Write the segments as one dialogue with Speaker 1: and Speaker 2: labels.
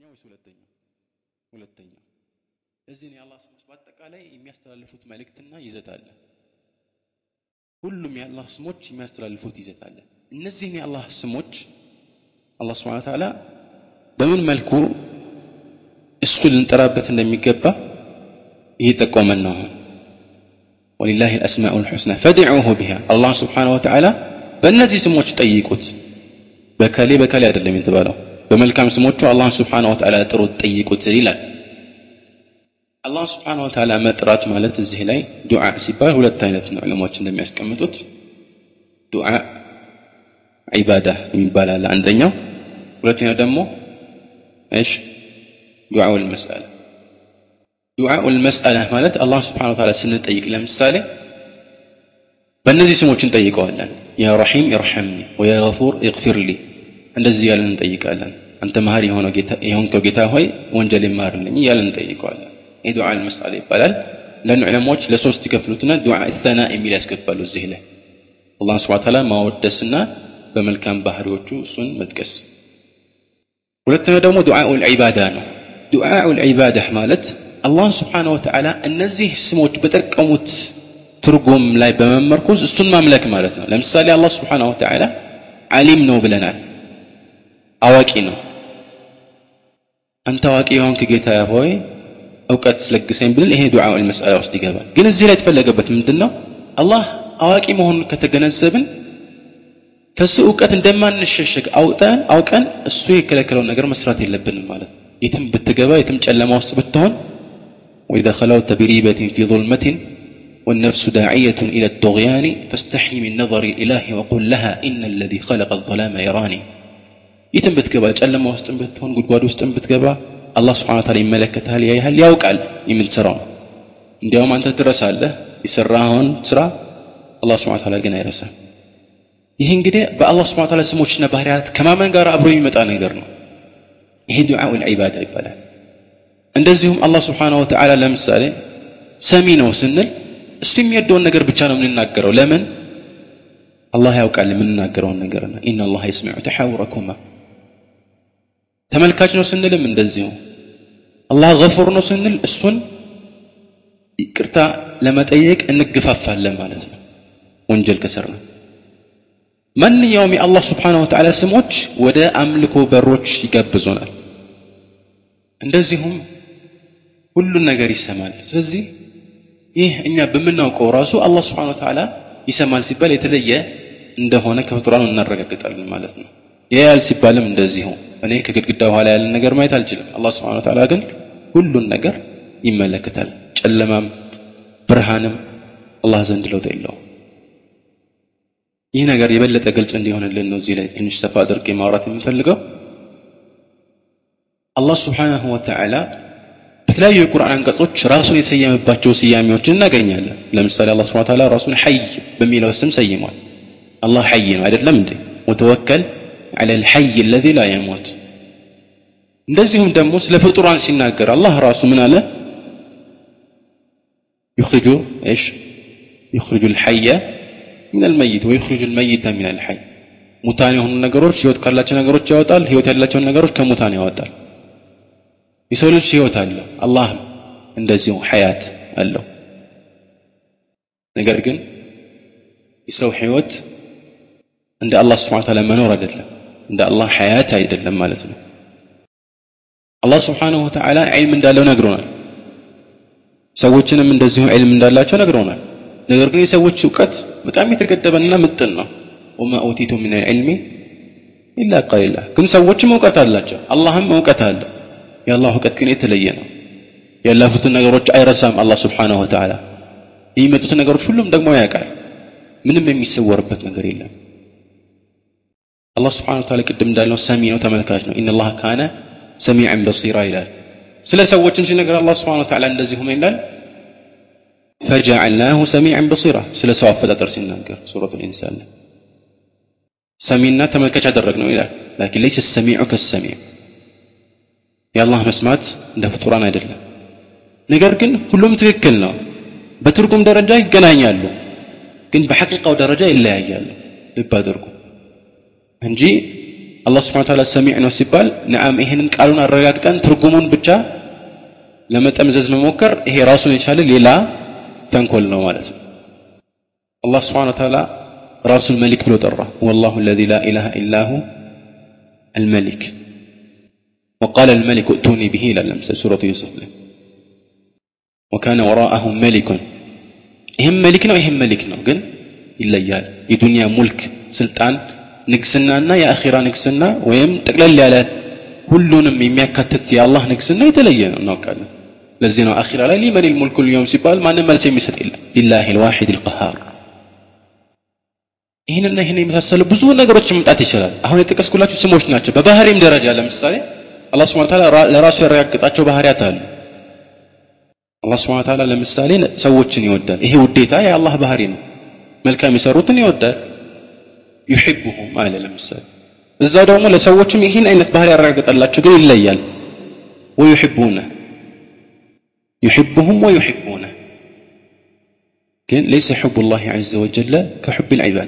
Speaker 1: ወይስ ሁለተኛው? ሁለተኛው። እዚህ ነው የአላህ ስሞች በአጠቃላይ የሚያስተላልፉት መልእክትና ይዘት አለ። ሁሉም የአላህ ስሞች የሚያስተላልፉት ይዘት አለ። እነዚህን የአላህ ስሞች አላህ ስብሐነ ወተዓላ በምን መልኩ እሱ ልንጠራበት እንደሚገባ እየጠቆመን ነው። አሁን ወሊላሂ አልአስማኡል ሑስና ፈድዑሁ ቢሃ አላህ ስብሐነ ወተዓላ በእነዚህ ስሞች ጠይቁት። በከሌ በከሌ አይደለም የተባለው በመልካም ስሞቹ አላህን ስብሓን ወተዓላ ጥሩት ጠይቁት ይላል አላህ ስብሓን ወተዓላ መጥራት ማለት እዚህ ላይ ዱዓ ሲባል ሁለት አይነት ነው ዕለሞች እንደሚያስቀምጡት ዱዓ ዒባዳ የሚባል አለ አንደኛው ሁለተኛው ደግሞ እሽ ዱዓው ልመስአላ ዱዓኡ ልመስአላ ማለት አላህ ስብሓን ወተዓላ ስንጠይቅ ለምሳሌ በእነዚህ ስሞች እንጠይቀዋለን ያ ረሒም ኢርሐምኒ ወያ ገፉር ኢግፊር ሊ እንደዚህ እያለን እንጠይቃለን አንተ መሀሪ የሆንከው ጌታ ሆይ ወንጀል ይማርልኝ እያለን እንጠይቀዋለን ይህ ዱዓ ልመስአላ ይባላል ለኑ ዕለሞች ለሶስት ይከፍሉትና ዱዓ ሰና የሚል ያስገባሉ እዚህ ላይ አላህ ስብሓ ተዓላ ማወደስና በመልካም ባህሪዎቹ እሱን መጥቀስ ሁለተኛው ደግሞ ዱዓኡ ልዒባዳ ነው ዱዓኡ ልዒባዳ ማለት አላህ ስብሓን ወተዓላ እነዚህ ስሞች በጠቀሙት ትርጉም ላይ በመመርኮዝ እሱን ማምለክ ማለት ነው ለምሳሌ አላህ ስብሓን ወተዓላ ዓሊም ነው ብለናል አዋቂ ነው አንተ አዋቂ የሆንክ ጌታ ሆይ እውቀት ስለግሰኝ ብንል ይሄ ዱዓ ልመስአላ ውስጥ ይገባል ግን እዚህ ላይ የተፈለገበት ምንድን ነው አላህ አዋቂ መሆኑን ከተገነዘብን ከሱ እውቀት እንደማንሸሸግ አውጠን አውቀን እሱ የከለከለውን ነገር መስራት የለብንም ማለት ነው የትም ብትገባ የትም ጨለማ ውስጥ ብትሆን وإذا خلوت بريبة في ظلمة والنفس داعية إلى الطغيان فاستحي من نظر الإله وقل لها إن الذي خلق الظلام يراني የትም ብትገባ ጨለማ ውስጥም ብትሆን ጉድጓድ ውስጥም ብትገባ አላህ ስብሓን ታላ ይመለከታል ያይሃል ያውቃል የምትሰራው እንዲያውም አንተ ትረሳለህ የሰራኸውን ስራ አላህ ስብሓን ታላ ግን አይረሳም ይህ እንግዲህ በአላህ ስብሓን ታላ ስሞችና ባህርያት ከማመን ጋር አብሮ የሚመጣ ነገር ነው ይሄ ዱዓ ልዒባዳ ይባላል እንደዚሁም አላህ ስብሓን ወተዓላ ለምሳሌ ሰሚ ነው ስንል እሱ የሚወደውን ነገር ብቻ ነው የምንናገረው ለምን አላህ ያውቃል የምንናገረውን ነገርና ኢና አላህ የስሚዑ ተሓውረኩማ ተመልካች ነው ስንልም እንደዚሁ አላህ ገፉር ነው ስንል እሱን ይቅርታ ለመጠየቅ እንግፋፋለን ማለት ነው ወንጀል ከሰራ ማንኛውም የአላህ ስብሓን ወተዓላ ስሞች ወደ አምልኮ በሮች ይጋብዙናል እንደዚሁም ሁሉን ነገር ይሰማል ስለዚህ ይህ እኛ በምናውቀው ራሱ አላህ ስብሓን ወተዓላ ይሰማል ሲባል የተለየ እንደሆነ ከፍጡራኑ እናረጋግጣለን ማለት ነው ያያል ሲባልም እንደዚሁ እኔ ከግድግዳ በኋላ ያለን ነገር ማየት አልችልም አላህ ስብሓን ወተዓላ ግን ሁሉን ነገር ይመለከታል ጨለማም ብርሃንም አላህ ዘንድ ለውጥ የለውም ይህ ነገር የበለጠ ግልጽ እንዲሆንልን ነው እዚህ ላይ ትንሽ ሰፋ አድርጌ ማውራት የምፈልገው አላህ ስብሓንሁ ወተዓላ በተለያዩ የቁርአን አንቀጾች ራሱን የሰየመባቸው ስያሜዎችን እናገኛለን ለምሳሌ አላህ ስብሓን ተዓላ ራሱን ሐይ በሚለው ስም ሰይሟል አላህ ሐይ ነው አይደለም እንዴ ወተወከል على الحي الذي لا يموت እንደዚሁም ደግሞ ስለ ፍጡራን ሲናገር አላህ ራሱ ምን አለ يخرج ايش يخرج الحي من الميت ويخرج الميت من الحي ሙታን የሆኑ ነገሮች ህይወት ካላቸው ነገሮች ያወጣል ህይወት ያላቸውን ነገሮች ከሙታን ያወጣል የሰው ልጅ ህይወት አለው አላህም እንደዚሁ ሐያት አለው ነገር ግን የሰው ህይወት እንደ አላህ ስብሓን ታላ መኖር አይደለም እንደ አላህ ሐያት አይደለም ማለት ነው አላህ ስብሓንሁ ወተዓላ ዒልም እንዳለው ነግሮናል ሰዎችንም እንደዚሁ ዒልም እንዳላቸው ነግሮናል ነገር ግን የሰዎች እውቀት በጣም የተገደበና ምጥን ነው ወማ ኦቲቱ ምን ልዕልሚ ኢላ ቀሊላ ግን ሰዎችም እውቀት አላቸው አላህም እውቀት አለ የአላህ እውቀት ግን የተለየ ነው ያለፉትን ነገሮች አይረሳም አላህ ስብሓንሁ ወተዓላ የሚመጡትን ነገሮች ሁሉም ደግሞ ያውቃል ምንም የሚሰወርበት ነገር የለም አላህ ስብሓን ወተዓላ ቅድም እንዳልነው ሰሚ ነው ተመልካች ነው ኢነ ላህ ካነ ሰሚዐን በሲራ ይላል ስለ ሰዎችም ሲነገር አላህ ስብሓን ወተዓላ እንደዚሁ ምን ይላል ፈጀዐልናሁ ሰሚዐን በሲራ ስለ ሰው አፈጣጠር ሲናገር ሱረቱ ልኢንሳን ሰሚና ተመልካች አደረግ ነው ይላል ላኪን ለይሰ ሰሚዑ ከሰሚዕ የአላህ መስማት እንደ ፍጡራን አይደለም ነገር ግን ሁሉም ትክክል ነው በትርጉም ደረጃ ይገናኛሉ ግን በሐቂቃው ደረጃ ይለያያሉ ልብ አድርጉ እንጂ አላህ ስብሐ ወተዓላ ሰሚዕ ነው ሲባል ነዓም ይሄንን ቃሉን አረጋግጠን ትርጉሙን ብቻ ለመጠምዘዝ መሞከር ይሄ ራሱን የቻለ ሌላ ተንኮል ነው ማለት ነው አላህ ስብሐ ወተዓላ ራሱን መሊክ ብሎ ጠራ ወላሁ አለዚ ላ ኢላሃ ኢላሁ الملك وقال الملك ائتوني به إلى لمسة سورة يوسف له وكان وراءهم ملك ይህም መሊክ ነው ይህም መሊክ ነው ግን ይለያል የዱንያ ሙልክ ስልጣን ንግስናና የአኺራ ንግስና ወይም ጠቅለል ያለ ሁሉንም የሚያካትት የአላህ ንግስና የተለየ ነው እናውቃለን ለዚህ ነው አኺራ ላይ ሊመን ልሙልኩ ልዮም ሲባል ማንም መልስ የሚሰጥ የለም ሊላህ ልዋሒድ ልቀሃር ይህንና ይህን የመሳሰሉ ብዙ ነገሮች መምጣት ይችላል አሁን የጠቀስኩላችሁ ስሞች ናቸው በባህሪም ደረጃ ለምሳሌ አላህ ስብሐ ተዓላ ለራሱ ያረጋግጣቸው ባህሪያት አሉ አላህ ስብሐ ተዓላ ለምሳሌ ሰዎችን ይወዳል ይሄ ውዴታ የአላህ ባህሪ ነው መልካም የሰሩትን ይወዳል ዩሕቡሁም አለ ለምሳሌ እዛ ደግሞ ለሰዎችም ይህን አይነት ባህሪ ያረጋግጣላቸው ግን ይለያል ወዩሕቡነ يحبهم ويحبونه ግን ليس حب الله عز وجل كحب العباد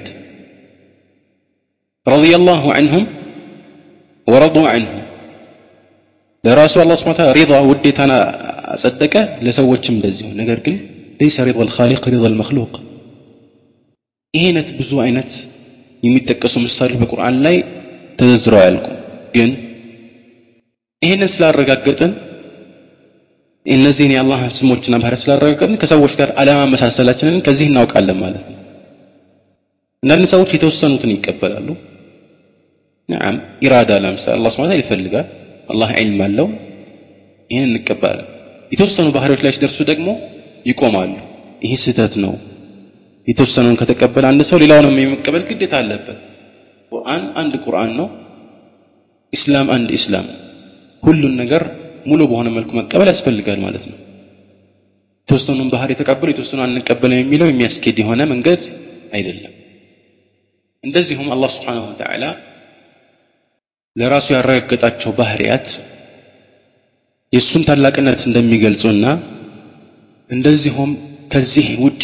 Speaker 1: رضي الله عنهم ورضوا عنه ለራሱ አላህ ስብሐ ተዓላ ሪዳ ውዴታን አጸደቀ ለሰዎችም እንደዚሁ ነገር ግን ليس رضا الخالق رضا المخلوق ይሄ አይነት ብዙ አይነት የሚጠቀሱ ምሳሌዎች በቁርአን ላይ ተዘርዝረው አያልቁም ግን ይህንን ስላረጋገጥን እነዚህን የአላህ ስሞችና ባህሪያት ስላረጋገጥን ከሰዎች ጋር አለማመሳሰላችንን ከዚህ እናውቃለን ማለት ነው አንዳንድ ሰዎች የተወሰኑትን ይቀበላሉ ነዓም ኢራዳ ለምሳሌ አላህ ስብሐ ይፈልጋል አላህ ዒልም አለው ይህን እንቀበላለን የተወሰኑ ባህሪዎች ላይ ሲደርሱ ደግሞ ይቆማሉ ይሄ ስህተት ነው የተወሰነውን ከተቀበለ አንድ ሰው ሌላውንም የመቀበል ግዴታ አለበት ቁርአን አንድ ቁርአን ነው ኢስላም አንድ ኢስላም ሁሉን ነገር ሙሉ በሆነ መልኩ መቀበል ያስፈልጋል ማለት ነው የተወሰኑን ባህር የተቀበሉ የተወሰኑ አንቀበልም የሚለው የሚያስኬድ የሆነ መንገድ አይደለም እንደዚሁም አላህ ስብሓንሁ ወተዓላ ለራሱ ያረጋገጣቸው ባህሪያት የእሱን ታላቅነት እንደሚገልጹና እንደዚሁም ከዚህ ውጭ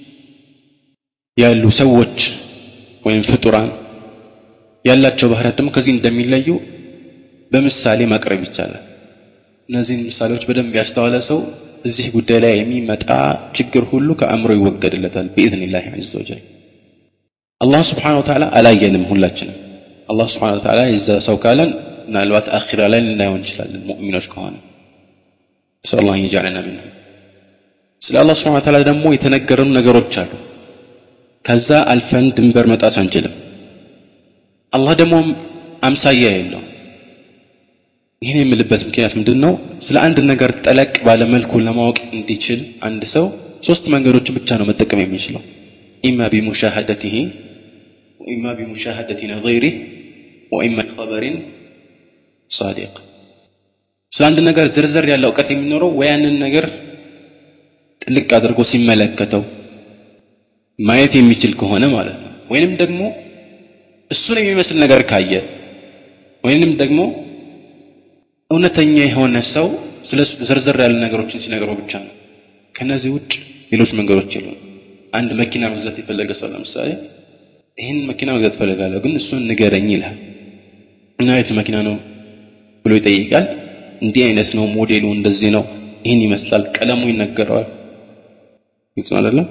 Speaker 1: ያሉ ሰዎች ወይም ፍጡራን ያላቸው ባህሪያት ደግሞ ከዚህ እንደሚለዩ በምሳሌ ማቅረብ ይቻላል እነዚህን ምሳሌዎች በደንብ ያስተዋለ ሰው እዚህ ጉዳይ ላይ የሚመጣ ችግር ሁሉ ከአእምሮ ይወገድለታል ብኢዝኒላህ ዐዘ ወጀል አላህ ስብሓን ወተዓላ አላየንም ሁላችንም አላህ ስብሓን ወተዓላ የዛ ሰው ካለን ምናልባት አኺራ ላይ ልናየው እንችላለን ሙእሚኖች ከሆነ ነስአል አላህ የጃዕለና ምንሁ ስለ አላህ ስብሓን ወተዓላ ደግሞ የተነገረኑ ነገሮች አሉ ከዛ አልፈን ድንበር መጣስ አንችልም አላህ ደግሞ አምሳያ የለውም ይህን የምልበት ምክንያት ምንድን ነው ስለ አንድ ነገር ጠለቅ ባለመልኩ ለማወቅ እንዲችል አንድ ሰው ሶስት መንገዶችን ብቻ ነው መጠቀም የሚችለው ኢማ ቢሙሻሃደትህ ወኢማ ቢሙሻሃደት ነظይሪህ ወኢማ ቢኸበሪን ሳዲቅ ስለ አንድ ነገር ዝርዝር ያለ እውቀት የሚኖረው ወይ ያንን ነገር ጥልቅ አድርጎ ሲመለከተው ማየት የሚችል ከሆነ ማለት ነው ወይንም ደግሞ እሱን የሚመስል ነገር ካየ ወይንም ደግሞ እውነተኛ የሆነ ሰው ስለ እሱ ዝርዝር ያሉ ነገሮችን ሲነግረው ብቻ ነው ከነዚህ ውጭ ሌሎች መንገዶች የሉም አንድ መኪና መግዛት የፈለገ ሰው ለምሳሌ ይህን መኪና መግዛት ፈልጋለሁ ግን እሱን ንገረኝ ይልሃል እና አይነት መኪና ነው ብሎ ይጠይቃል እንዲህ አይነት ነው ሞዴሉ እንደዚህ ነው ይህን ይመስላል ቀለሙ ይነገረዋል ግልጽ ነው አይደለም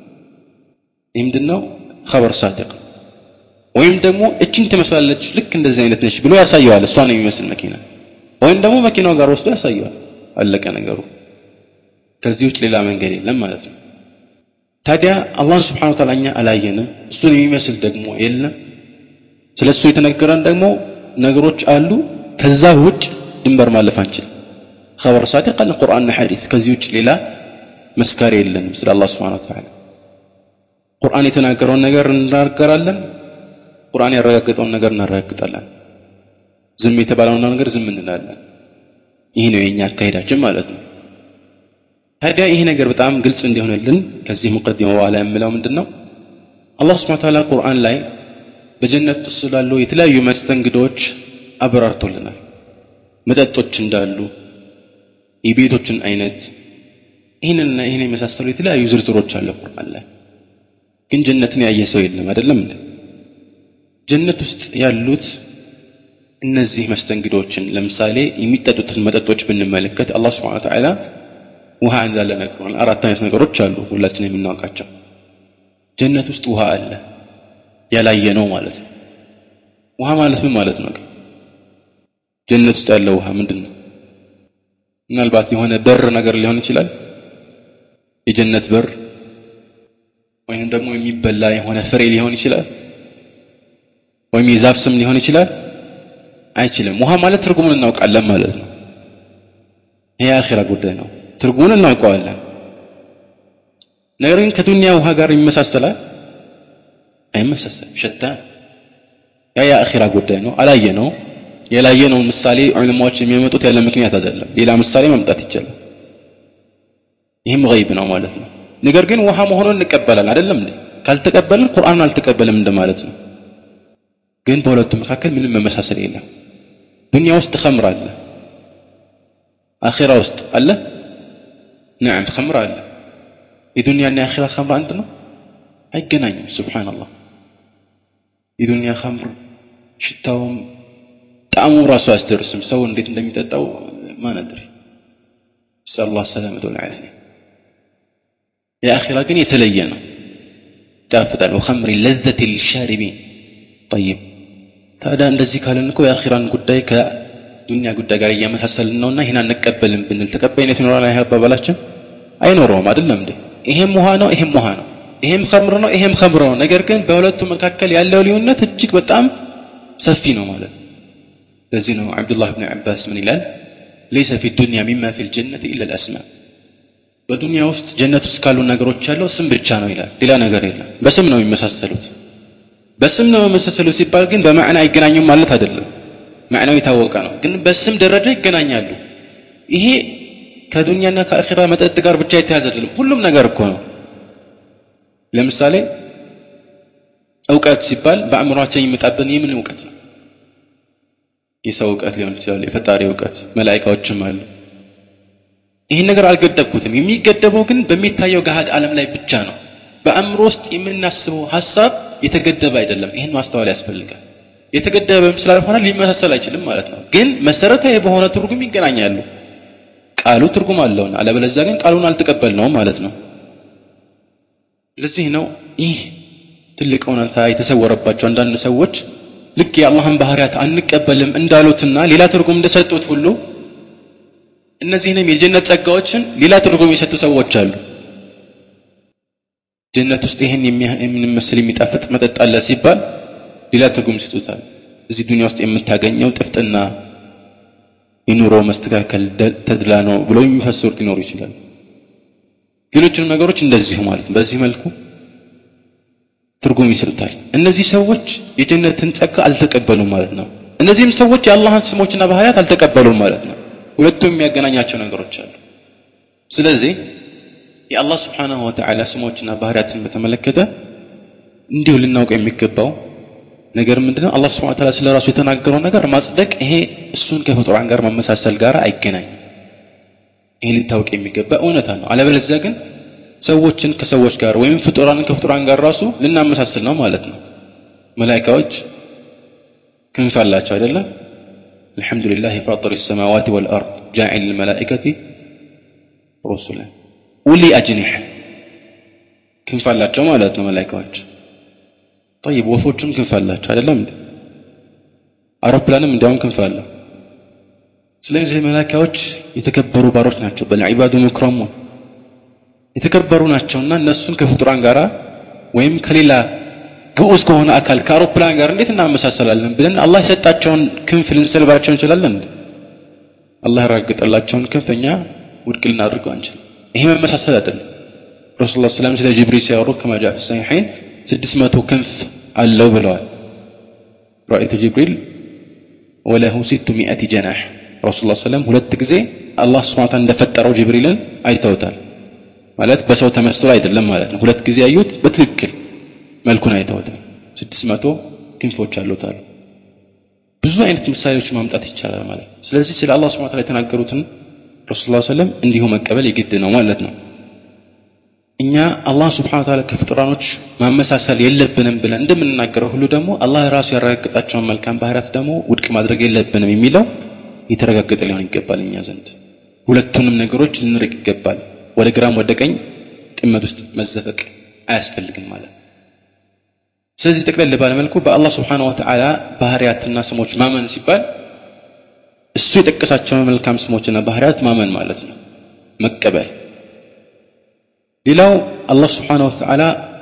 Speaker 1: ይህ ምንድን ነው ኸበር ሳዲቅ ወይም ደግሞ እችን ትመስላለች ልክ እንደዚህ አይነት ነች ብሎ ያሳየዋል እሷን የሚመስል መኪና ወይም ደግሞ መኪናው ጋር ወስዶ ያሳየዋል አለቀ ነገሩ ከዚህ ውጭ ሌላ መንገድ የለም ማለት ነው ታዲያ አላህን ስብሓን ወተዓላ እኛ አላየንም እሱን የሚመስል ደግሞ የለም ስለ እሱ የተነገረን ደግሞ ነገሮች አሉ ከዛ ውጭ ድንበር ማለፍ አንችል خبر صادق አለ ቁርአንና ሐዲስ ከዚህ ውጭ ሌላ መስካሪ የለንም ስለ አላህ ስብሓን ወተዓላ ቁርአን የተናገረውን ነገር እናገራለን ቁርአን ያረጋገጠውን ነገር እናረጋግጣለን ዝም የተባለውን ነገር ዝም እንላለን ይህ ነው የኛ አካሄዳችን ማለት ነው ታዲያ ይሄ ነገር በጣም ግልጽ እንዲሆንልን ከዚህ ሙቀዲማ በኋላ የምለው ምንድን ነው አላህ ስብሐ ተዓላ ቁርአን ላይ በጀነት ውስጥ ስላሉ የተለያዩ መስተንግዶች አብራርቶልናል መጠጦች እንዳሉ የቤቶችን አይነት ይህንና ይህን የመሳሰሉ የተለያዩ ዝርዝሮች አለ ቁርአን ላይ ግን ጀነትን ያየ ሰው የለም አይደለም እንዴ ጀነት ውስጥ ያሉት እነዚህ መስተንግዶችን ለምሳሌ የሚጠጡትን መጠጦች ብንመለከት አላህ ስብሐ ተዓላ ውሃ እንዳለ ነግሮናል። አራት አይነት ነገሮች አሉ ሁላችን የምናውቃቸው። ጀነት ውስጥ ውሃ አለ ያላየ ነው ማለት ነው። ውሃ ማለት ምን ማለት ነው? ጀነት ውስጥ ያለ ውሃ ምንድን ነው? ምናልባት የሆነ በር ነገር ሊሆን ይችላል። የጀነት በር ወይንም ደግሞ የሚበላ የሆነ ፍሬ ሊሆን ይችላል። ወይም የዛፍ ስም ሊሆን ይችላል። አይችልም። ውሃ ማለት ትርጉሙን እናውቃለን ማለት ነው። ይሄ የአኺራ ጉዳይ ነው። ትርጉሙን እናውቀዋለን። ነገር ግን ከዱንያ ውሃ ጋር ይመሳሰላል? አይመሳሰል። ሸታን ያ የአኺራ ጉዳይ ነው። አላየ ነው። የላየነው ምሳሌ ዑለማዎች የሚያመጡት ያለ ምክንያት አይደለም። ሌላ ምሳሌ መምጣት ይቻላል። ይህም ገይብ ነው ማለት ነው። ነገር ግን ውሃ መሆኑን እንቀበላለን አይደለም እንዴ? ካልተቀበልን ቁርአን አልተቀበልም እንደማለት ነው። ግን በሁለቱ መካከል ምንም መመሳሰል የለም። ዱንያ ውስጥ ኸምር አለ፣ አኺራ ውስጥ አለ። ነዓም ኸምር አለ። የዱንያና የአኺራ ኸምር አንድ ነው? አይገናኝም። ሱብሓነላህ። የዱንያ ኸምር ሽታውም ጣዕሙ ራሱ አያስደርስም። ሰው እንዴት እንደሚጠጣው ማን አድሪ። ሰለላሁ ሰላመተ ወልዓፊያ። የአኺራ ግን የተለየ ነው፣ ይጣፍጣል። ወኸምሪ ለዘት ሊሻሪቢን ጠይብ ታዲያ እንደዚህ ካለን እኮ የአኺራን ጉዳይ ከዱንያ ጉዳይ ጋር እያመሳሰልን ነውና ይህን አንቀበልም ብንል ተቀባይነት ይኖራል? ይህ አባባላችን አይኖረውም። አይደለም እንዴ? ይሄም ውሃ ነው፣ ይሄም ውሃ ነው፣ ይሄም ኸምር ነው፣ ይሄም ኸምር ነው። ነገር ግን በሁለቱ መካከል ያለው ልዩነት እጅግ በጣም ሰፊ ነው ማለት ነው። ለዚህ ነው ዓብዱላህ ብን ዓባስ ምን ይላል? ለይሰ ፊ ዱንያ ሚማ ፊ ልጀነት ኢላ ልአስማ በዱንያ ውስጥ ጀነት ውስጥ ካሉ ነገሮች ያለው ስም ብቻ ነው ይላል። ሌላ ነገር የለም። በስም ነው የሚመሳሰሉት። በስም ነው መመሳሰሉ ሲባል ግን በማዕና አይገናኙም ማለት አይደለም። ማዕናው የታወቀ ነው፣ ግን በስም ደረጃ ይገናኛሉ። ይሄ ከዱንያና ከአኺራ መጠጥ ጋር ብቻ የተያዘ አይደለም። ሁሉም ነገር እኮ ነው። ለምሳሌ እውቀት ሲባል በአእምሯችን የሚመጣብን የምን እውቀት ነው? የሰው እውቀት ሊሆን ይችላል፣ የፈጣሪ እውቀት፣ መላኢካዎችም አሉ። ይህን ነገር አልገደብኩትም። የሚገደበው ግን በሚታየው ገሃድ ዓለም ላይ ብቻ ነው። በአእምሮ ውስጥ የምናስበው ሀሳብ የተገደበ አይደለም። ይህን ማስተዋል ያስፈልጋል። የተገደበም ስላልሆነ ሊመሳሰል አይችልም ማለት ነው። ግን መሰረታዊ በሆነ ትርጉም ይገናኛሉ። ቃሉ ትርጉም አለውና፣ አለበለዚያ ግን ቃሉን አልተቀበልነውም ማለት ነው። ለዚህ ነው ይህ ትልቅ እውነታ የተሰወረባቸው አንዳንድ ሰዎች ልክ የአላህን ባህሪያት አንቀበልም እንዳሉትና ሌላ ትርጉም እንደሰጡት ሁሉ እነዚህንም የጀነት ጸጋዎችን ሌላ ትርጉም የሰጡ ሰዎች አሉ። ጀነት ውስጥ ይህን የሚመስል የሚጣፍጥ መጠጥ አለ ሲባል ሌላ ትርጉም ይሰጡታል። እዚህ ዱንያ ውስጥ የምታገኘው ጥፍጥና፣ የኑሮ መስተካከል፣ ተድላ ነው ብለው የሚፈስሩት ሊኖሩ ይችላል። ሌሎችንም ነገሮች እንደዚሁ ማለት በዚህ መልኩ ትርጉም ይሰጡታል። እነዚህ ሰዎች የጀነትን ጸጋ አልተቀበሉም ማለት ነው። እነዚህም ሰዎች የአላህን ስሞችና ባህሪያት አልተቀበሉም ማለት ነው። ሁለቱም የሚያገናኛቸው ነገሮች አሉ። ስለዚህ የአላህ ስብሓናሁ ወተዓላ ስሞችና ባህሪያትን በተመለከተ እንዲሁ ልናውቅ የሚገባው ነገር ምንድነው? አላህ ስብሓነሁ ወተዓላ ስለ ራሱ የተናገረው ነገር ማጽደቅ፣ ይሄ እሱን ከፍጡራን ጋር መመሳሰል ጋር አይገናኝም። ይሄ ሊታወቅ የሚገባ እውነታ ነው። አለበለዚያ ግን ሰዎችን ከሰዎች ጋር ወይም ፍጡራንን ከፍጡራን ጋር ራሱ ልናመሳስል ነው ማለት ነው። መላኢካዎች ክንፍ አላቸው አይደለም? አልሐምዱሊላህ ፋጢር ሰማዋት ወልአርድ ጃዒል ልመላኢከቲ ሩሱለን ኡሊ አጅኒሕ ክንፍ አላቸው ማለት ነው መላኢካዎች። ጠይብ ወፎቹም ክንፍ አላቸው አይደለም እንዴ? አውሮፕላንም እንዲያውም ክንፍ አለው። ስለዚህ መላኢካዎች የተከበሩ ባሮች ናቸው። በልዒባዱ ሙክረሙን የተከበሩ ናቸውና እነሱን ከፍጡራን ጋር ወይም ከሌላ ግዑዝ ከሆነ አካል ከአውሮፕላን ጋር እንዴት እናመሳሰላለን ብለን አላህ የሰጣቸውን ክንፍ ልንሰልባቸው እንችላለን እንዴ? አላህ ያረጋገጠላቸውን ክንፍ እኛ ውድቅ ልናድርገው አንችልም። ይሄ መመሳሰል አይደለም። ረሱል ላ ስለም ስለ ጅብሪል ሲያወሩ ከማ ጃአ ፊ ሰሒሐይን ስድስት መቶ ክንፍ አለው ብለዋል። ረአይቱ ጅብሪል ወለሁ ሲቱ ሚአቲ ጀናሕ ረሱል ላ ስለም ሁለት ጊዜ አላህ ስብሐነ ወተዓላ እንደፈጠረው ጅብሪልን አይተውታል። ማለት በሰው ተመስሎ አይደለም ማለት ነው። ሁለት ጊዜ ያዩት በትክክል መልኩን አይተውታል። ስድስት መቶ ክንፎች አሉት አሉ። ብዙ አይነት ምሳሌዎች ማምጣት ይቻላል ማለት ነው። ስለዚህ ስለ አላህ ስብሐነ ወተዓላ የተናገሩትን ረሱል ላ ሰለም እንዲሁ መቀበል የግድ ነው ማለት ነው። እኛ አላህ ስብሓን ታላ ከፍጡራኖች ማመሳሰል የለብንም ብለን እንደምንናገረው ሁሉ ደግሞ አላህ ራሱ ያረጋገጣቸውን መልካም ባህሪያት ደግሞ ውድቅ ማድረግ የለብንም የሚለው የተረጋገጠ ሊሆን ይገባል እኛ ዘንድ ሁለቱንም ነገሮች ልንርቅ ይገባል ወደ ግራም ወደ ቀኝ ጥመት ውስጥ መዘፈቅ አያስፈልግም ማለት ስለዚህ ጠቅለል ባለመልኩ በአላህ ስብሓን ወተዓላ ባህሪያትና ስሞች ማመን ሲባል እሱ የጠቀሳቸውን መልካም ስሞችና ባህሪያት ማመን ማለት ነው መቀበል ሌላው አላህ ስብሓን ወተዓላ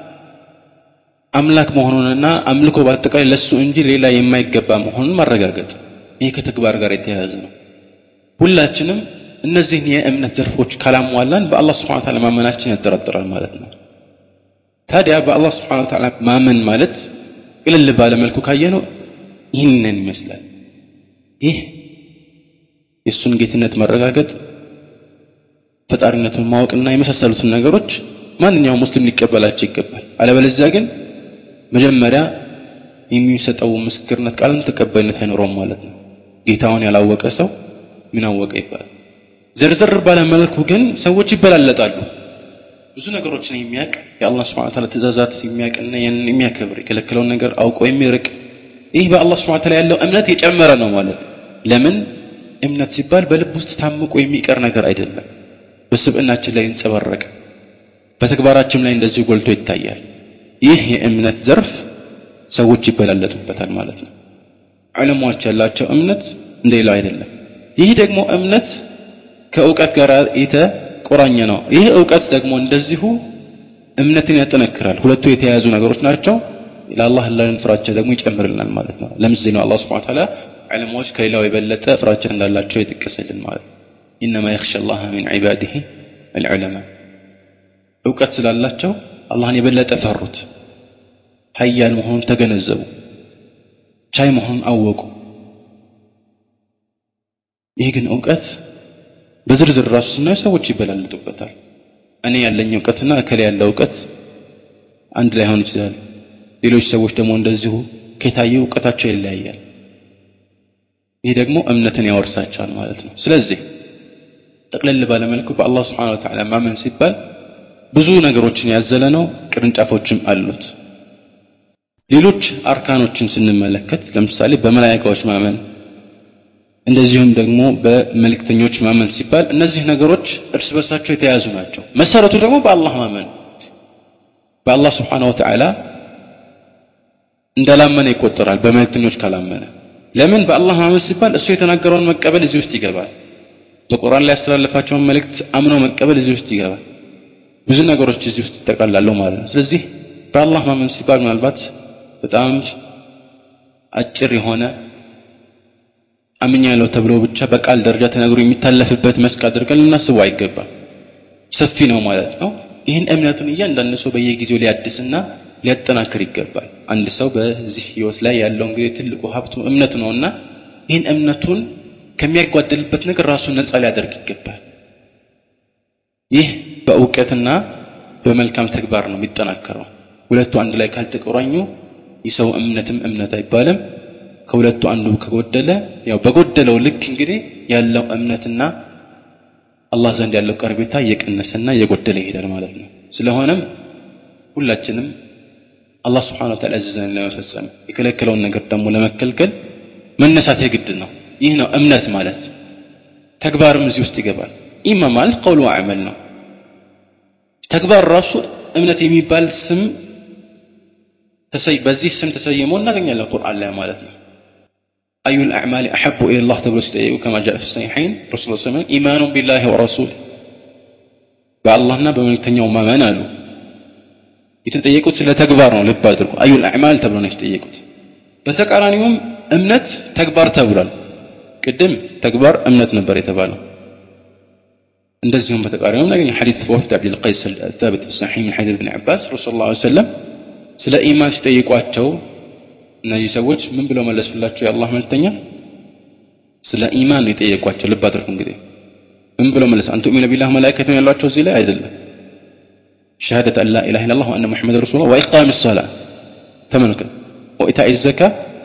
Speaker 1: አምላክ መሆኑንና አምልኮ በአጠቃላይ ለእሱ እንጂ ሌላ የማይገባ መሆኑን ማረጋገጥ ይህ ከተግባር ጋር የተያያዘ ነው ሁላችንም እነዚህን የእምነት ዘርፎች ካላሟላን በአላህ ስብሓን ታላ ማመናችን ያጠራጥራል ማለት ነው ታዲያ በአላህ ስብሓን ታላ ማመን ማለት ቅልል ባለ መልኩ ካየ ነው ይህንን ይመስላል ይህ የእሱን ጌትነት ማረጋገጥ ፈጣሪነቱን ማወቅና የመሳሰሉትን ነገሮች ማንኛውም ሙስሊም ሊቀበላቸው ይገባል አለበለዚያ ግን መጀመሪያ የሚሰጠው ምስክርነት ቃልም ተቀባይነት አይኖረውም ማለት ነው ጌታውን ያላወቀ ሰው ምን አወቀ ይባላል ዘርዘር ባለ መልኩ ግን ሰዎች ይበላለጣሉ ብዙ ነገሮችን የሚያውቅ የአላህ ስብሐ ተዓላ ትእዛዛት የሚያውቅና ያንን የሚያከብር የከለከለውን ነገር አውቆ የሚርቅ ይህ በአላህ ስብሐ ተዓላ ያለው እምነት የጨመረ ነው ማለት ነው ለምን እምነት ሲባል በልብ ውስጥ ታምቆ የሚቀር ነገር አይደለም በስብዕናችን ላይ ይንጸባረቅ በተግባራችን ላይ እንደዚሁ ጎልቶ ይታያል ይህ የእምነት ዘርፍ ሰዎች ይበላለጡበታል ማለት ነው ዕለሞች ያላቸው እምነት እንደሌላው አይደለም ይህ ደግሞ እምነት ከእውቀት ጋር የተቆራኘ ነው ይህ እውቀት ደግሞ እንደዚሁ እምነትን ያጠነክራል ሁለቱ የተያያዙ ነገሮች ናቸው ለአላህ ላለን ፍራቻ ደግሞ ይጨምርልናል ማለት ነው ለምሳሌ ነው አላህ ስብሐ ተዓላ ዕለሞች ከሌላው የበለጠ ፍራቻ እንዳላቸው የጠቀሰልን ማለት ነው ኢነማ የኽሸ አላህ ሚን ዒባዲህ አልዑለማ እውቀት ስላላቸው አላህን የበለጠ ፈሩት ሀያል መሆኑን ተገነዘቡ ቻይ መሆኑን አወቁ ይህ ግን እውቀት በዝርዝር ራሱ ስናየው ሰዎች ይበላለጡበታል እኔ ያለኝ እውቀትና እከሌ ያለው እውቀት አንድ ላይ ሆን ይችላል ሌሎች ሰዎች ደግሞ እንደዚሁ ከታየ እውቀታቸው ይለያያል ይህ ደግሞ እምነትን ያወርሳቸዋል ማለት ነው ስለዚህ ጠቅለል ባለመልኩ በአላህ ስብሓን ወተዓላ ማመን ሲባል ብዙ ነገሮችን ያዘለ ነው ቅርንጫፎችም አሉት ሌሎች አርካኖችን ስንመለከት ለምሳሌ በመላይካዎች ማመን እንደዚሁም ደግሞ በመልእክተኞች ማመን ሲባል እነዚህ ነገሮች እርስ በርሳቸው የተያዙ ናቸው መሰረቱ ደግሞ በአላህ ማመን በአላህ ስብሓን ወተዓላ እንዳላመነ ይቆጠራል በመልእክተኞች ካላመነ ለምን በአላህ ማመን ሲባል እሱ የተናገረውን መቀበል እዚህ ውስጥ ይገባል በቁርአን ላይ ያስተላለፋቸውን መልእክት አምኖ መቀበል እዚህ ውስጥ ይገባል ብዙ ነገሮች እዚህ ውስጥ ይጠቃላሉ ማለት ነው ስለዚህ በአላህ ማመን ሲባል ምናልባት በጣም አጭር የሆነ አምኛለሁ ተብሎ ብቻ በቃል ደረጃ ተነግሮ የሚታለፍበት መስክ አድርገን ልናስቡ አይገባም ሰፊ ነው ማለት ነው ይህን እምነቱን እያንዳንዱ ሰው በየጊዜው ሊያድስና ሊያጠናክር ይገባል አንድ ሰው በዚህ ህይወት ላይ ያለው እንግዲህ ትልቁ ሀብቱ እምነቱ ነውና ይህን እምነቱን ከሚያጓደልበት ነገር ራሱን ነፃ ሊያደርግ ይገባል ይህ በእውቀትና በመልካም ተግባር ነው የሚጠናከረው ሁለቱ አንድ ላይ ካልተቆራኙ የሰው እምነትም እምነት አይባልም ከሁለቱ አንዱ ከጎደለ ያው በጎደለው ልክ እንግዲህ ያለው እምነትና አላህ ዘንድ ያለው ቀርቤታ እየቀነሰና እየጎደለ ይሄዳል ማለት ነው ስለሆነም ሁላችንም አላህ ስብሓን ወተዓላ ያዘዘን ለመፈጸም የከለከለውን ነገር ደግሞ ለመከልከል መነሳት የግድ ነው ይህ ነው እምነት ማለት ተግባርም እዚህ ውስጥ ይገባል ኢማ ማለት ቀውሉ አዕመል ነው ተግባር ራሱ እምነት የሚባል ስም በዚህ ስም ተሰይሞ እናገኛለን ቁርአን ላይ ማለት ነው أي الأعمال أحب إلى الله تبارك وتعالى كما جاء في الصحيحين رسول الله صلى الله عليه وسلم إيمان بالله ورسوله በአላህና በመልእክተኛው ማመን አሉ የተጠየቁት ስለ ተግባር ነው ልብ አድርጉ አዩል አዕማል ተብሎ ነው የተጠየቁት በተቃራኒውም እምነት ተግባር ተብሏል ቅድም ተግባር እምነት ነበር የተባለው እንደዚሁም በተቃራኒውም ነገኝ ሐዲት ወፍድ አብዱልቀይስ الثابت في الصحيح من حديث ابن عباس رسول الله صلى الله عليه وسلم ስለ ኢማን ሲጠይቋቸው እነዚህ ሰዎች ምን ብለው መለሱላቸው የአላህ መልእክተኛ ስለ ኢማን የጠየቋቸው ልብ አድርጉ እንግዲህ ምን ብለው መለሱ አንቱ ሚነ ቢላህ መላእክት ነው ያሏቸው እዚህ ላይ አይደለም ሸሃደት አን ላ ኢላሃ ኢላላህ ወአነ ሙሐመድ ረሱሉላህ ወኢቃም ሰላ ተመልከት ወኢታኢ ዘካ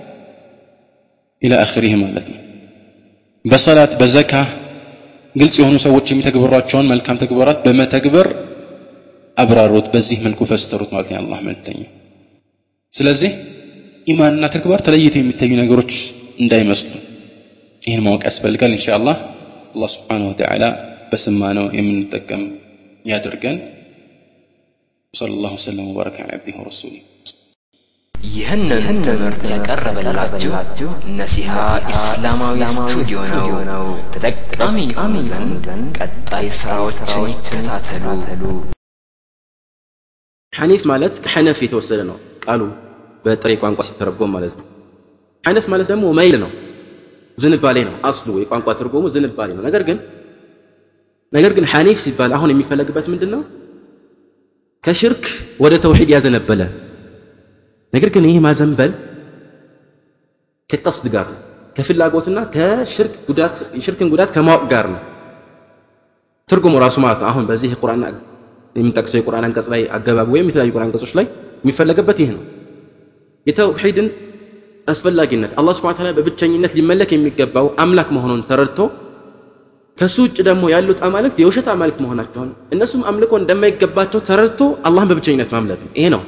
Speaker 1: ኢላ አኺሪህ ማለት ነው በሰላት በዘካ ግልጽ የሆኑ ሰዎች የሚተግበሯቸውን መልካም ተግባራት በመተግበር አብራሩት፣ በዚህ መልኩ ፈሰሩት ማለት ነው የአላህ መልእክተኛ። ስለዚህ ኢማንና ተግባር ተለይተው የሚታዩ ነገሮች እንዳይመስሉ ይህን ማወቅ ያስፈልጋል። ኢንሻአላህ አላህ ስብሓነሁ ወተዓላ በሰማነው የምንጠቀም ያደርገን። ወሰለላሁ ወሰለም ወባረከ ዐላ ዐብዲሂ ወረሱሊህ።
Speaker 2: ይህንን ትምህርት ያቀረበላችሁ ነሲሃ ኢስላማዊ ስቱዲዮ ነው። ተጠቃሚ የሆኑ ዘንድ ቀጣይ ስራዎችን ይከታተሉ።
Speaker 3: ሐኒፍ ማለት ከሐነፍ የተወሰደ ነው ቃሉ በጥሬ ቋንቋ ሲተረጎም ማለት ነው። ሐነፍ ማለት ደግሞ መይል ነው፣ ዝንባሌ ነው። አስሉ የቋንቋ ትርጉሙ ዝንባሌ ነው። ነገር ግን ነገር ግን ሐኒፍ ሲባል አሁን የሚፈለግበት ምንድን ነው? ከሽርክ ወደ ተውሂድ ያዘነበለ ነገር ግን ይህ ማዘንበል ከቀስድ ጋር ነው፣ ከፍላጎትና ከሽርክ ጉዳት የሽርክን ጉዳት ከማወቅ ጋር ነው። ትርጉሙ ራሱ ማለት ነው። አሁን በዚህ ቁርአን የምንጠቅሰው የቁርአን አንቀጽ ላይ አገባብ ወይም የተለያዩ ቁርአን አንቀጾች ላይ የሚፈለግበት ይህ ነው። የተውሂድን አስፈላጊነት አላህ ሱብሓነሁ ወተዓላ በብቸኝነት ሊመለክ የሚገባው አምላክ መሆኑን ተረድቶ ከሱ ውጭ ደግሞ ያሉት አማልክት የውሸት አማልክት መሆናቸውን እነሱም አምልኮ እንደማይገባቸው ተረድቶ አላህን በብቸኝነት ማምለክ ነው። ይሄ ነው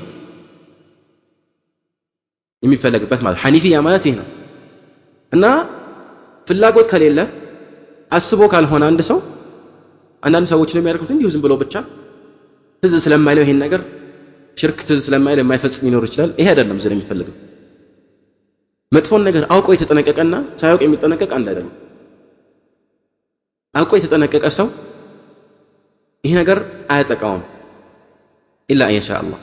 Speaker 3: የሚፈለግበት ማለት ሐኒፊያ ማለት ይህ ነው እና ፍላጎት ከሌለ አስቦ ካልሆነ አንድ ሰው አንዳንድ ሰዎች የሚያደርጉት እንዲሁ ዝም ብሎ ብቻ ትዝ ስለማይለው ይሄን ነገር ሽርክ ትዝ ስለማይለው የማይፈጽም ሊኖር ይችላል። ይሄ አይደለም ዝም የሚፈልገው መጥፎን ነገር አውቆ የተጠነቀቀና ሳያውቅ የሚጠነቀቅ አንድ አይደለም። አውቆ የተጠነቀቀ ሰው ይህ ነገር አያጠቃውም ኢላ ኢንሻ አላህ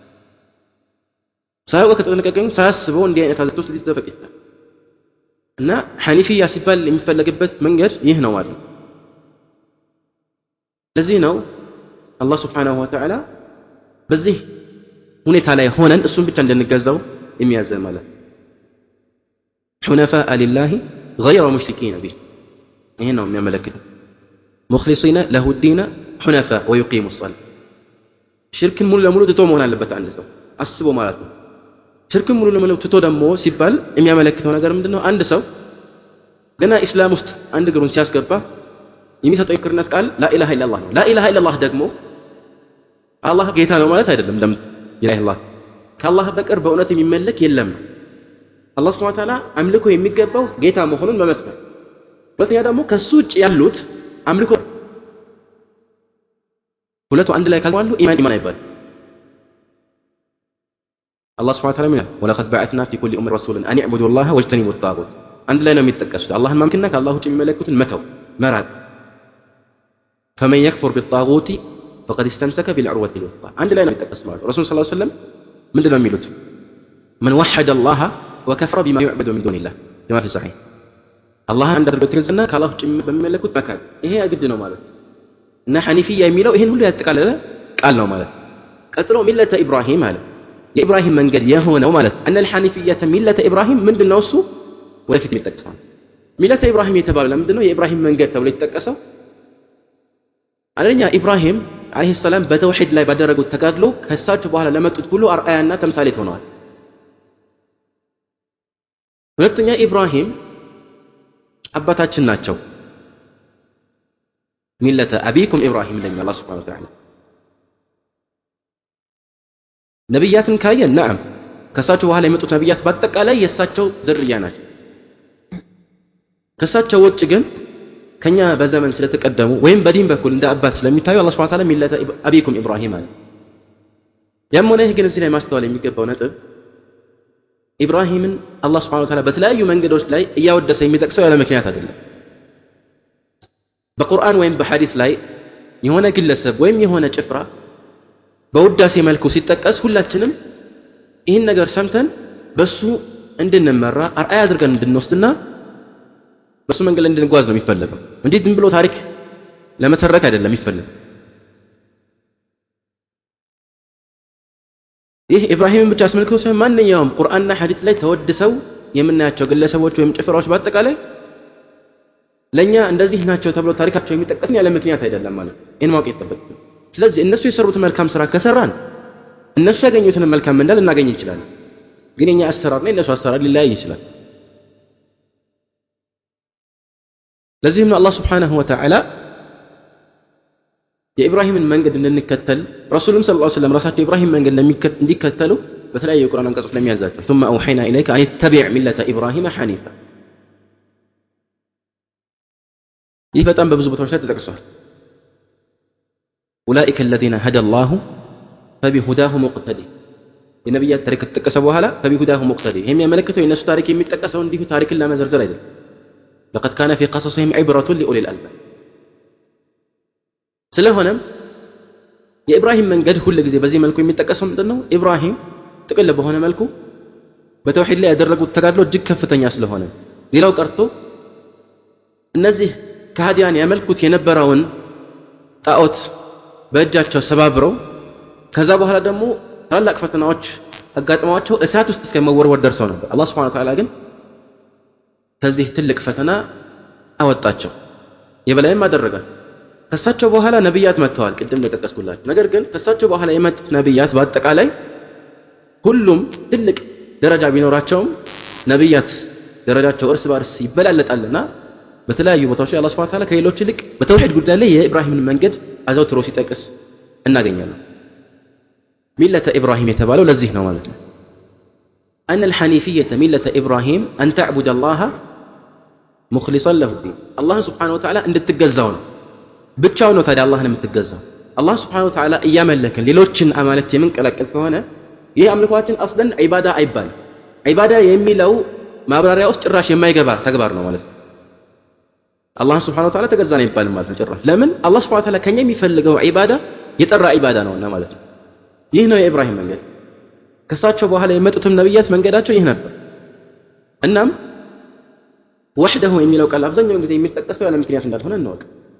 Speaker 3: ሳያውቅ ከተጠነቀቀኝ ሳያስበው እንዲህ አይነት አዘቅት ውስጥ ሊዘፈቅ ይችላል እና ሐኒፊያ ሲባል የሚፈለግበት መንገድ ይህ ነው ማለት ነው። ለዚህ ነው አላህ ስብሓንሁ ወተዓላ በዚህ ሁኔታ ላይ ሆነን እሱን ብቻ እንድንገዛው የሚያዘን ማለት ሑነፋአ ሊላሂ ገይረ ሙሽሪኪነ ቢህ ይህን ነው የሚያመለክት ሙክሊሲነ ለሁ ዲነ ሑነፋ ወዩቂሙ ሰላ ሽርክን ሙሉ ለሙሉ ትቶ መሆን አለበት አንድ ሰው አስቦ ማለት ነው ሽርክን ሙሉ ለሙሉ ትቶ ደግሞ ሲባል የሚያመለክተው ነገር ምንድነው አንድ ሰው ገና ኢስላም ውስጥ አንድ እግሩን ሲያስገባ የሚሰጠው የክርነት ቃል ላኢላሃ ኢላላህ ነው ላኢላሃ ኢላላህ ደግሞ አላህ ጌታ ነው ማለት አይደለም ለም ኢላህ ከአላህ በቀር በእውነት የሚመለክ የለም ነው አላህ ስብሐ ወተዓላ አምልኮ የሚገባው ጌታ መሆኑን መመስከር ሁለተኛ ደግሞ ከሱ ውጭ ያሉት አምልኮ ሁለቱ አንድ ላይ ካልተዋሉ ኢማን ኢማን አይባልም አላህ ስብሐ ወተዓላ ይላል ወለቀድ በዐትና ፊ ኩሊ ኡመት ረሱለን አን ዕቡዱ ላህ ወጅተኒቡ ጣጉት አንድ ላይ ነው የሚጠቀሱት አላህን ማምለክና ከአላህ ውጭ የሚመለኩትን መተው መራቅ ፈመን የክፉር ቢጣጉቲ ፈቀድ እስተምሰከ ቢልዑርወቲ ልውስጣ አንድ ላይ ነው የሚጠቀሱት ማለት ረሱል ስ ሰለም ምንድን ነው የሚሉት መን ወሐደ አላህ ወከፍረ ቢማ ዩዕበዱ ሚን ዱኒላህ ከማ ፊ ሰሒህ አላህን አንድ አድርገው የተገዛና ከአላህ ውጭ በሚመለኩት መካድ ይሄ ግድ ነው ማለት እና ሐኒፊያ የሚለው ይህን ሁሉ ያጠቃለለ ቃል ነው ማለት ቀጥሎ ሚለተ ኢብራሂም አለ የኢብራሂም መንገድ የሆነው ማለት አነ ልሐኒፍየተ ሚለተ ኢብራሂም ምንድን ነው እሱ ወደፊት የሚጠቀሰው ሚለተ ኢብራሂም የተባለው ለምንድን ነው የኢብራሂም መንገድ ተብሎ የተጠቀሰው አንደኛ ኢብራሂም አለይሂ ሰላም በተውሂድ ላይ ባደረጉት ተጋድሎ ከእሳቸው በኋላ ለመጡት ሁሉ አርአያና ተምሳሌት ሆነዋል ሁለተኛ ኢብራሂም አባታችን ናቸው ሚለተ አቢኩም ኢብራሂም ለኛ አላህ ስብሐነ ወተዓላ ነቢያትን ካየን ነዓም ከእሳቸው በኋላ የመጡት ነቢያት በአጠቃላይ የእሳቸው ዝርያ ናቸው ከእሳቸው ውጭ ግን ከኛ በዘመን ስለተቀደሙ ወይም በዲን በኩል እንደ አባት ስለሚታዩ አላህ ስብሐ ወተዓላ ሚለተ አቢኩም ኢብራሂም አለ ያም ሆነ ይህ ግን እዚህ ላይ ማስተዋል የሚገባው ነጥብ ኢብራሂምን አላህ ስብሐ ወተዓላ በተለያዩ መንገዶች ላይ እያወደሰ የሚጠቅሰው ያለ ምክንያት አይደለም በቁርአን ወይም በሐዲስ ላይ የሆነ ግለሰብ ወይም የሆነ ጭፍራ በውዳሴ መልኩ ሲጠቀስ ሁላችንም ይህን ነገር ሰምተን በሱ እንድንመራ አርአያ አድርገን እንድንወስድና በሱ መንገድ እንድንጓዝ ነው የሚፈለገው እንዴ ዝም ብሎ ታሪክ ለመተረክ አይደለም የሚፈለግ ይህ ኢብራሂምን ብቻ አስመልክቶ ሳይሆን ማንኛውም ቁርአንና ሐዲስ ላይ ተወድሰው የምናያቸው ግለሰቦች ወይም ጭፍራዎች በአጠቃላይ ለእኛ እንደዚህ ናቸው ተብሎ ታሪካቸው የሚጠቀስን ያለ ምክንያት አይደለም ማለት ይህን ማወቅ ይጠበቅ ስለዚህ እነሱ የሰሩትን መልካም ስራ ከሰራን እነሱ ያገኙትን መልካም ምንዳ ልናገኝ እንችላለን ግን የኛ አሰራርና የእነሱ አሰራር ሊለያይ ይችላል ለዚህም ነው አላህ ስብሓንሁ ወተዓላ የኢብራሂምን መንገድ እንድንከተል ረሱሉም ስለ ሰለም ራሳቸው ኢብራሂም መንገድ እንዲከተሉ በተለያዩ የቁርአን አንቀጾች ለሚያዛቸው ثم أوحينا إليك أن اتبع ملة إبراهيم حنيفا ይህ በጣም በብዙ ቦታዎች ላይ ተጠቅሷል أولئك الذين هدى الله فبهداه مقتدي የነቢያት ታሪክ ከተጠቀሰ በኋላ فبهداه مقتدي ይህ የሚያመለክተው የእነሱ ታሪክ የሚጠቀሰው እንዲሁ ታሪክን ለመዘርዘር አይደለም لقد كان في قصصهم عبرة لأولي الألباب ስለሆነም የኢብራሂም መንገድ ሁል ጊዜ በዚህ መልኩ የሚጠቀሰው ምንድን ነው ኢብራሂም ጥቅል በሆነ መልኩ በተውሂድ ላይ ያደረጉት ተጋድሎ እጅግ ከፍተኛ ስለሆነ ሌላው ቀርቶ እነዚህ ከሃዲያን ያመልኩት የነበረውን ጣዖት በእጃቸው ሰባብረው ከዛ በኋላ ደግሞ ታላላቅ ፈተናዎች አጋጥመዋቸው እሳት ውስጥ እስከ መወርወር ደርሰው ነበር አላህ ስብሐ ወተዓላ ግን ከዚህ ትልቅ ፈተና አወጣቸው የበላይም አደረጋል ከሳቸው በኋላ ነብያት መጥተዋል ቅድም እንደጠቀስኩላችሁ ነገር ግን ከሳቸው በኋላ የመጡት ነብያት በአጠቃላይ ሁሉም ትልቅ ደረጃ ቢኖራቸውም ነብያት ደረጃቸው እርስ በርስ ይበላለጣልና በተለያዩ ቦታዎች ላይ አላህ Subhanahu Ta'ala ከሌሎች ይልቅ በተውሂድ ጉዳይ ላይ የኢብራሂምን መንገድ አዘውትሮ ሲጠቅስ እናገኛለን ሚለተ ኢብራሂም የተባለው ለዚህ ነው ማለት ነው أن الحنيفية ملة إبراهيم أن تعبد الله مخلصا له الدين الله سبحانه وتعالى عند التجزون ብቻው ነው ታዲያ አላህን የምትገዛው አላህ ስብሓን ወተዓላ እያመለክን ሌሎችን አማልክት የምንቀላቀል ከሆነ ይህ አምልኳችን አስለን ዒባዳ አይባልም ዒባዳ የሚለው ማብራሪያ ውስጥ ጭራሽ የማይገባ ተግባር ነው ማለት ነው አላህን ስብሓን ወተዓላ ተገዛ ነው አይባልም ማለት ነው ጭራሽ ለምን አላህ ስብሓን ወተዓላ ከኛ የሚፈልገው ዒባዳ የጠራ ዒባዳ ነውና ማለት ነው ይህ ነው የኢብራሂም መንገድ ከሳቸው በኋላ የመጡትም ነቢያት መንገዳቸው ይህ ነበር እናም ወሕደሁ የሚለው ቃል አብዛኛውን ጊዜ የሚጠቀሰው ያለ ምክንያት እንዳልሆነ እንወቅ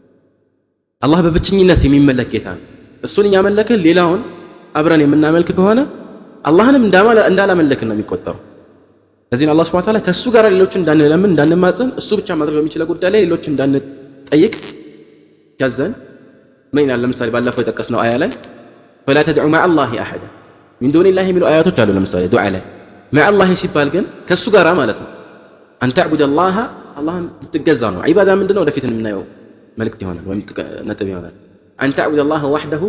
Speaker 3: አላህ በብቸኝነት የሚመለክ ጌታ ነው እሱን እያመለክን ሌላውን አብረን የምናመልክ ከሆነ አላህንም እንዳላመለክን ነው የሚቆጠረው ለዚህ አላህ ስብሐ ወተዓላ ከእሱ ጋር ሌሎችን እንዳንለምን እንዳንማጽን እሱ ብቻ ማድረግ በሚችለው ጉዳይ ላይ ሌሎችን እንዳንጠይቅ ያዘን ምን ይላል ለምሳሌ ባለፈው የጠቀስነው አያ ላይ ፈላ ተድዑ ማዕ አላህ አሐዳ ሚን ዱኒላህ የሚሉ አያቶች አሉ ለምሳሌ ዱዓ ላይ ማዕ አላህ ሲባል ግን ከእሱ ጋር ማለት ነው አን ተዕቡድ አላህ አላህን ልትገዛ ነው ዒባዳ ምንድን ነው ወደፊት የምናየው መልእክት ይሆናል ወይም ነጥብ ይሆናል አን ተዕቡድ አላህ ዋሕደሁ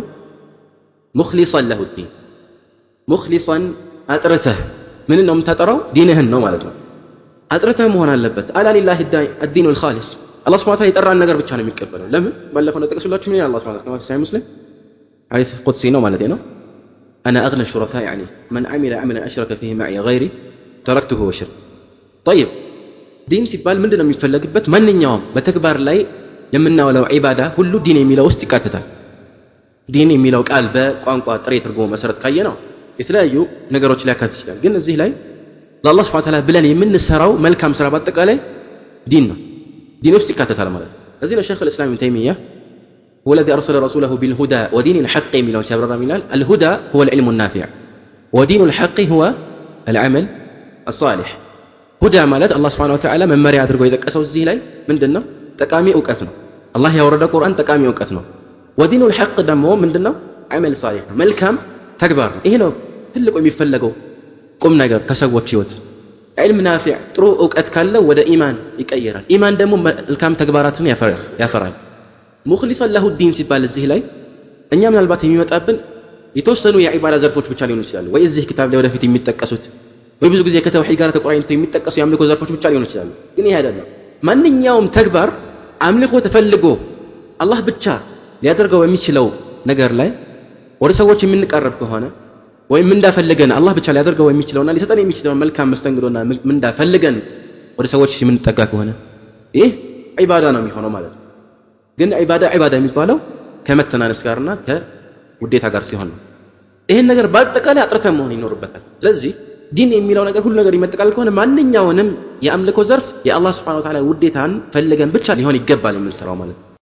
Speaker 3: ሙክሊሰን ለሁ ዲን ሙክሊሰን አጥርተህ ምን ነው የምታጠራው ዲንህን ነው ማለት ነው አጥርተህ መሆን አለበት አላ ሊላህ አዲኑ ልካሊስ አላህ ስብሐ ወተዓላ የጠራን ነገር ብቻ ነው የሚቀበለው ለምን ባለፈው እንደጠቀሱላችሁ ምን አላህ ስብሐ ወተዓላ ሳይ ሙስሊም ሐዲስ ቁድሲ ነው ማለት ነው أنا أغنى الشركاء يعني من عمل عملا أشرك فيه معي غيري تركته وشرك طيب ዲን ሲባል ምንድን ነው የሚፈለግበት ማንኛውም በተግባር ላይ የምናውለው ዒባዳ ሁሉ ዲን የሚለው ውስጥ ይካተታል ዲን የሚለው ቃል በቋንቋ ጥሬ ትርጉሙ መሰረት ካየ ነው የተለያዩ ነገሮች ሊያካትት ይችላል ግን እዚህ ላይ ለአላህ ስብሐ ወተዓላ ብለን የምንሰራው መልካም ስራ በአጠቃላይ ዲን ነው ዲን ውስጥ ይካተታል ማለት ነው ለዚህ ነው ሸይኽ ልእስላም ብን ተይሚያ هو الذي أرسل رسوله بالهدى ودين الحق من سيبرر ميلال الهدى هو العلم النافع ودين الحق هو العمل الصالح ሁዳ ማለት አላህ ስብሐነ ወተዓላ መመሪያ አድርጎ የጠቀሰው እዚህ ላይ ምንድን ነው ጠቃሚ እውቀት ነው አላህ ያወረደ ቁርአን ጠቃሚ እውቀት ነው ወዲኑል ሐቅ ደግሞ ምንድን ነው አመል ሳሊህ መልካም ተግባር ነው ይሄ ነው ትልቁ የሚፈለገው ቁም ነገር ከሰዎች ህይወት ዕልም ናፊዕ ጥሩ እውቀት ካለው ወደ ኢማን ይቀየራል ኢማን ደግሞ መልካም ተግባራትን ያፈራል ሙክሊሰን ለሁ ዲን ሲባል እዚህ ላይ እኛ ምናልባት የሚመጣብን የተወሰኑ የዒባዳ ዘርፎች ብቻ ሊሆኑ ይችላሉ ወይ እዚህ ክታብ ላይ ወደፊት የሚጠቀሱት ወይ ብዙ ጊዜ ከተውሂድ ጋር ተቆራኝተው የሚጠቀሱ የአምልኮ ዘርፎች ብቻ ሊሆኑ ይችላሉ ግን ይሄ አይደለም ማንኛውም ተግባር አምልኮ ተፈልጎ አላህ ብቻ ሊያደርገው የሚችለው ነገር ላይ ወደ ሰዎች የምንቀረብ ከሆነ ወይም እንዳፈልገን አላህ ብቻ ሊያደርገው የሚችለውና ሊሰጠን የሚችለውን መልካም መስተንግዶና እንዳፈልገን ወደ ሰዎች የምንጠጋ ከሆነ ይህ ዒባዳ ነው የሚሆነው ማለት ነው ግን ዒባዳ ዒባዳ የሚባለው ከመተናነስ ጋርና ከውዴታ ጋር ሲሆን ነው ይህን ነገር በአጠቃላይ አጥርተን መሆን ይኖርበታል ስለዚህ ዲን የሚለው ነገር ሁሉ ነገር ይመጠቃል ከሆነ ማንኛውንም የአምልኮ ዘርፍ የአላህ ስብሐነ ወተዓላ ውዴታን ፈልገን ብቻ ሊሆን ይገባል የምንሰራው ማለት ነው